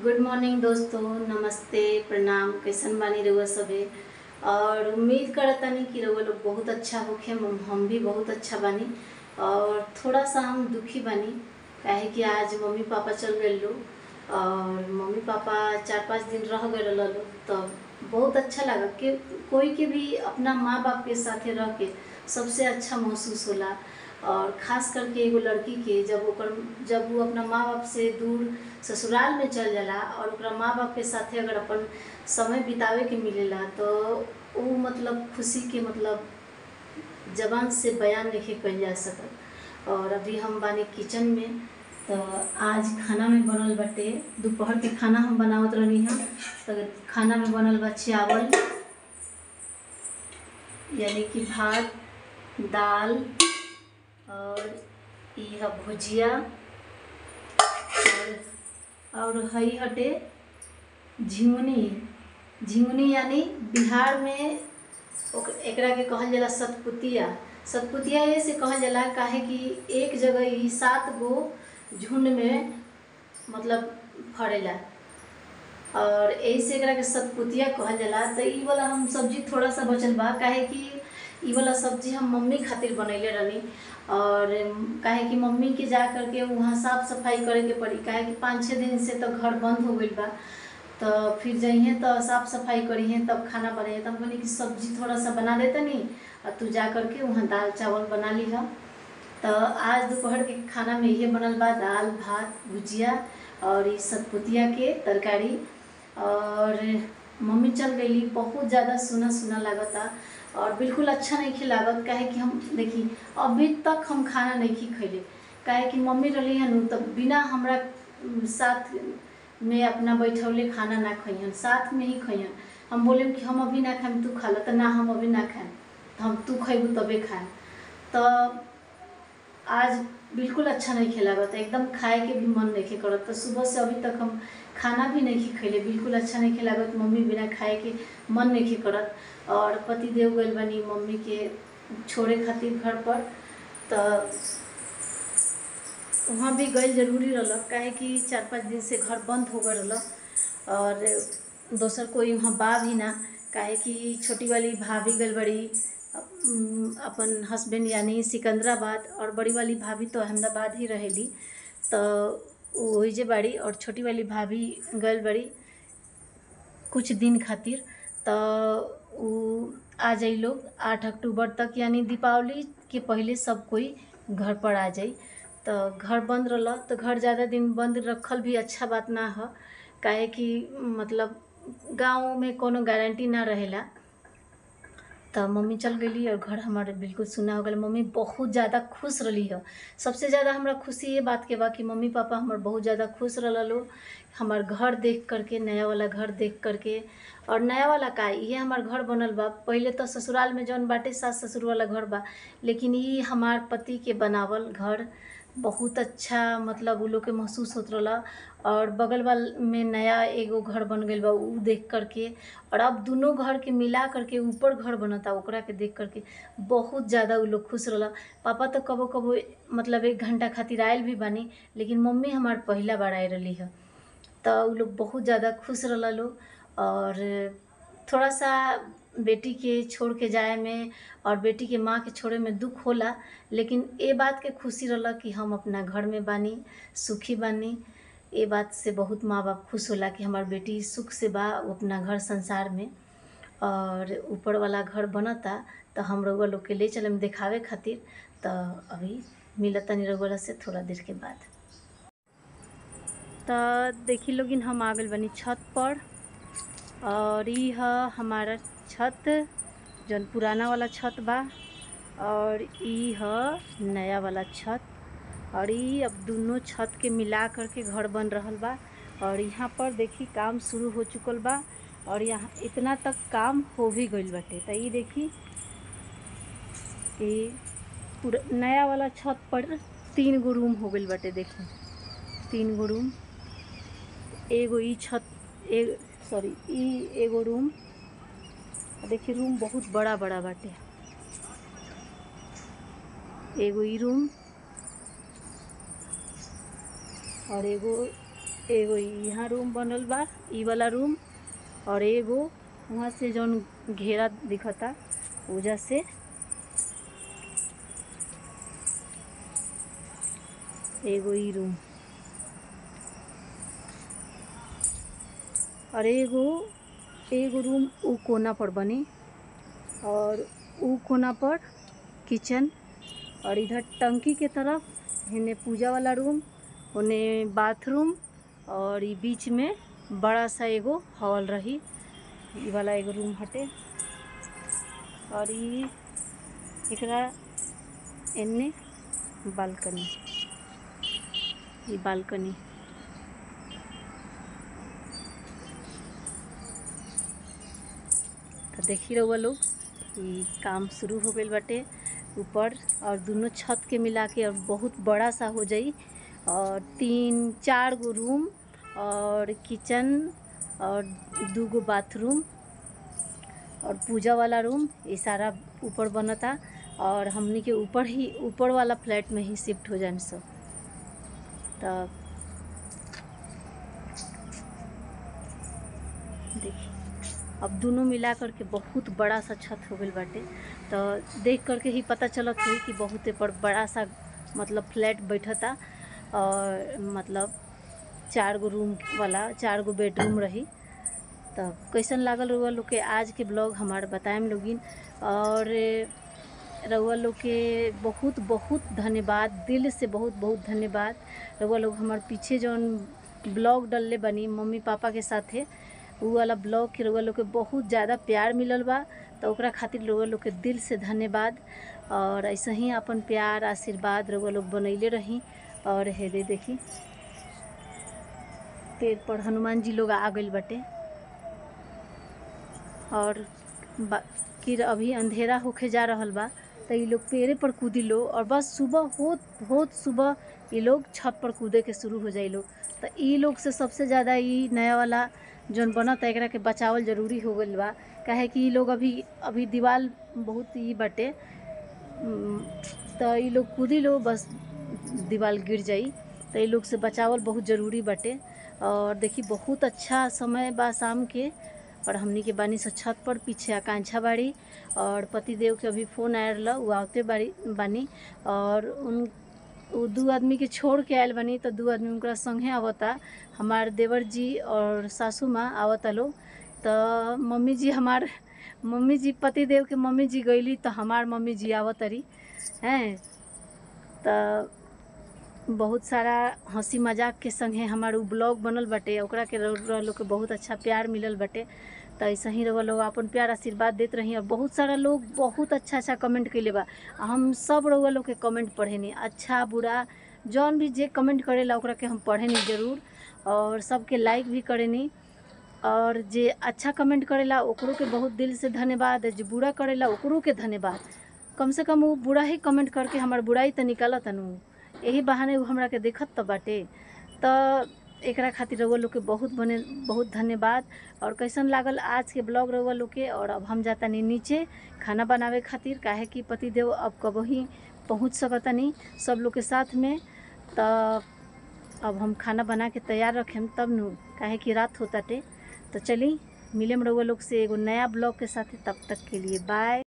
good morning दोस्तों नमस्ते प्रणाम कैसन बानी रउआ सभे और उम्मीद करतानी कि रउआ लोग बहुत अच्छा होखे हम हम भी बहुत अच्छा बानी और थोड़ा सा हम दुखी बानी काहे कि आज मम्मी पापा चल गए लोग और मम्मी पापा चार पाँच दिन रह गए लोग तो बहुत अच्छा लगा कि कोई के भी अपना माँ बाप के साथे रह के सबसे अच्छा महसूस होला और खास करके एगो लड़की के जब ओकर जब वो अपना माँ बाप से दूर ससुराल में चल जाला और ओकरा माँ बाप के साथे अगर अपन समय बितावे के मिलेला तो वो मतलब खुशी के मतलब जबान से बयान नहीं कइल जा सकत और अभी हम बानी किचन में तो आज खाना में बनल बाटे दोपहर के खाना हम बनावत रहनी हम तो खाना में बनल बा चावल यानी कि भात दाल और यह भुजिया और और हई हटे झिंगुनी झिंगुनी यानी बिहार में ओक- एकरा के कहल जाला सतपुतिया सतपुतिया ये से कहल जाला काहे कि एक जगह ही सात गो झुंड में मतलब फड़ेला और यही से एकरा के सतपुतिया कहल जाला तो ई वाला हम सब्जी थोड़ा सा बचल बा काहे कि ई वाला सब्जी हम मम्मी खातिर बनैले रहनी और काहे कि मम्मी के जा करके वहाँ साफ सफाई करे के पड़ी काहे कि पाँच छः दिन से तो घर बंद हो गइल बा तो फिर जइहे तो साफ सफाई करिहे तब खाना बनाइए तब बोली कि सब्जी थोड़ा सा बना देते नहीं और तू जा करके वहाँ दाल चावल बना लीह तो आज दोपहर के खाना में ये बनल बा दाल भात भुजिया और ई सतपुतिया के तरकारी और मम्मी चल गई बहुत ज़्यादा सुना सुना लागता और बिल्कुल अच्छा नहीं खी लागत काहे कि हम देखी अभी तक हम खाना नहीं खी खैले काहे कि मम्मी रही हन तो बिना हमरा उम, साथ में अपना बैठौले खाना ना खइहन साथ में ही खइहन हम बोले कि हम अभी ना खाएम तू खा ल तो ना हम अभी ना खाएम तो हम तू खैबू तबे खाएम तो आज बिल्कुल अच्छा नहीं खेला बता एकदम खाए के भी मन नहीं करत तो सुबह से अभी तक हम खाना भी नहीं खैले बिल्कुल अच्छा नहीं खेला बत मम्मी बिना खाए के मन नहीं करत और पति देव गइल बनी मम्मी के छोड़े खातिर घर पर तो वहाँ भी गइल जरूरी रहलक काहे कि चार पाँच दिन से घर बंद हो गए रहलक और दोसर कोई वहाँ बा भी ना काहे कि छोटी वाली भाभी गइल बड़ी अम, अपन हस्बैंड यानी सिकंदराबाद और बड़ी वाली भाभी तो अहमदाबाद ही रहेली तो वही जे बाड़ी और छोटी वाली भाभी गइल बड़ी कुछ दिन खातिर तो उ आ जाई लोग आठ अक्टूबर तक यानी दीपावली के पहले सब कोई घर पर आ जाई तो घर बंद रहल तो घर ज़्यादा दिन बंद रखल भी अच्छा बात ना ह काहे कि मतलब गाँव में कोनो गारंटी ना रहेला तो मम्मी चल गई और घर हमारे बिल्कुल सुना हो गया मम्मी बहुत ज़्यादा खुश रही है सबसे ज़्यादा हमरा खुशी ये बात के बा कि मम्मी पापा हमार बहुत ज़्यादा खुश रहो हमार घर देख करके नया वाला घर देख करके और नया वाला का ये हमार घर बनल बा पहले तो ससुराल में जौन बाटे सास ससुर वाला घर बा लेकिन ये हमार पति के बनावल घर बहुत अच्छा मतलब उ लोग के महसूस होत रहला और बगल वाल में नया एगो घर बन गइल बा उ देख करके और अब दोनों घर के मिला करके ऊपर घर बनता ओकरा के देख करके बहुत ज़्यादा उ लोग खुश रहला पापा तो कबो कबो मतलब एक घंटा खातिर आयल भी बानी लेकिन मम्मी हमार पहला बार आए रही है तो उ लोग बहुत ज़्यादा खुश रहला लोग और थोड़ा सा बेटी के छोड़ के जाए में और बेटी के माँ के छोड़े में दुख होला लेकिन ये बात के खुशी रहला कि हम अपना घर में बानी सुखी बानी ये बात से बहुत माँ बाप खुश होला कि हमार बेटी सुख से बा वो अपना घर संसार में और ऊपर वाला घर बनता तो हम रउआ लोग के ले चलम देखावे खातिर तो अभी मिलता नहीं रउआ से थोड़ा देर के बाद तो देखी लोगिन हम आ गइल बनी छत पर और ई ह हमारा छत जौन पुराना वाला छत बा और ई ह नया वाला छत और ई अब दोनों छत के मिला करके घर बन रहल बा और यहाँ पर देखी काम शुरू हो चुकल बा और यहाँ इतना तक काम हो भी गइल बाटे तो ई देखी ई पूरा नया वाला छत पर तीन गो रूम हो गइल बाटे देखी तीन गो रूम एगो ई छत ए सॉरी ई एगो रूम देखिए रूम बहुत बड़ा बड़ा बाटे एगो ई रूम और एगो एगो यहाँ रूम बनल बा इ वाला रूम और एगो वहाँ से जौन घेरा दिखता ओजा से एगो इ रूम और एगो एगो रूम उ कोना पर बनी और उ कोना पर किचन और इधर टंकी के तरफ हेने पूजा वाला रूम ओने बाथरूम और इ बीच में बड़ा सा एगो हॉल रही इ वाला एगो रूम हटे और इ एकरा एने बालकनी इ बालकनी तो देखी रहुआ लोग इ काम शुरू हो गईल बाटे ऊपर और दोनों छत के मिला के और बहुत बड़ा सा हो जाई और तीन चार गो रूम और किचन और दू गो बाथरूम और पूजा वाला रूम ये सारा ऊपर बनता और हमनी के ऊपर ही ऊपर वाला फ्लैट में ही शिफ्ट हो जाए सब तब देखिए अब दोनों मिला करके बहुत बड़ा सा छत हो गईल बाटे तो देख करके ही पता चलत हुई कि बहुत पर बड़ा सा मतलब फ्लैट बैठता और मतलब चार गो रूम वाला चार गो बेडरूम रही तब कैसन लागल रउआ लोग के आज के ब्लॉग हमार बताएम लोगिन और रउआ लोग के बहुत बहुत धन्यवाद दिल से बहुत बहुत धन्यवाद रउआ लोग हमार पीछे जौन ब्लॉग डलले बनी मम्मी पापा के साथे उ वाला ब्लॉग के रउआ लोग के बहुत ज़्यादा प्यार मिलल बा तो ओकरा खातिर रउआ लोग के दिल से धन्यवाद और ऐसे ही अपन प्यार आशीर्वाद रउआ लोग बनैले रही और हेदे देखी पेड़ पर हनुमान जी लोग आ गइल बाटे और कि अभी अंधेरा होके जा रहल बा तो ये लोग पेड़े पर कूदी लो और बस सुबह होत होत सुबह ये लोग छत पर कूदे के शुरू हो जाए लोग तो ये लोग से सबसे ज़्यादा ये नया वाला जौन बनता एकरा के बचावल जरूरी हो गइल बा काहे कि ये लोग अभी अभी दीवार बहुत ही बाटे तो ये लोग कूदी लो बस दीवार गिर जाई तो ये लोग से बचावल बहुत ज़रूरी बाटे और देखी बहुत अच्छा समय बा शाम के और हमनी के बानी से छत पर पीछे आकांक्षा बाड़ी और पति देव के अभी फ़ोन आयल रहा वो आवते बाड़ी बानी और उन वो दू आदमी के छोड़ के आयल बानी तो दू आदमी उनका संगे आवता हमार देवर जी और सासू माँ आवता लोग तो मम्मी जी हमार मम्मी जी पति देव के मम्मी जी गईली तो हमार मम्मी जी आवतरी हैं तो बहुत सारा हंसी मजाक के संगे हमार उ ब्लॉग बनल बाटे ओकरा के लोग के बहुत अच्छा प्यार मिलल बाटे तो ऐसे ही रउआ लोग अपन प्यार आशीर्वाद देत रही और बहुत सारा लोग बहुत अच्छा अच्छा कमेंट कैले बा हम सब रउआ लोग के कमेंट पढ़ेनी अच्छा बुरा जौन भी जे कमेंट करेला ओकरा के हम पढ़ेनी जरूर और सबके लाइक भी करेनी और जे अच्छा कमेंट करेला ओकरो के बहुत दिल से धन्यवाद जे बुरा करेला ओकरो के धन्यवाद कम से कम वो बुरा ही कमेंट करके हमार बुराई तो निकालत नु यही बहाने उ हमरा के देखत तो बाटे तो एकरा खातिर रउआ लोग के बहुत बने बहुत धन्यवाद और कैसन लागल आज के ब्लॉग रउआ लोग के और अब हम जातानी नीचे खाना बनावे खातिर काहे कि पति देव अब कबही पहुँच सकतानी सब लोग के साथ में तो अब हम खाना बना के तैयार रखेम तब नु काहे कि रात होताटे तो चली मिलेम रउआ लोग से एगो नया ब्लॉग के साथ तब तक के लिए बाय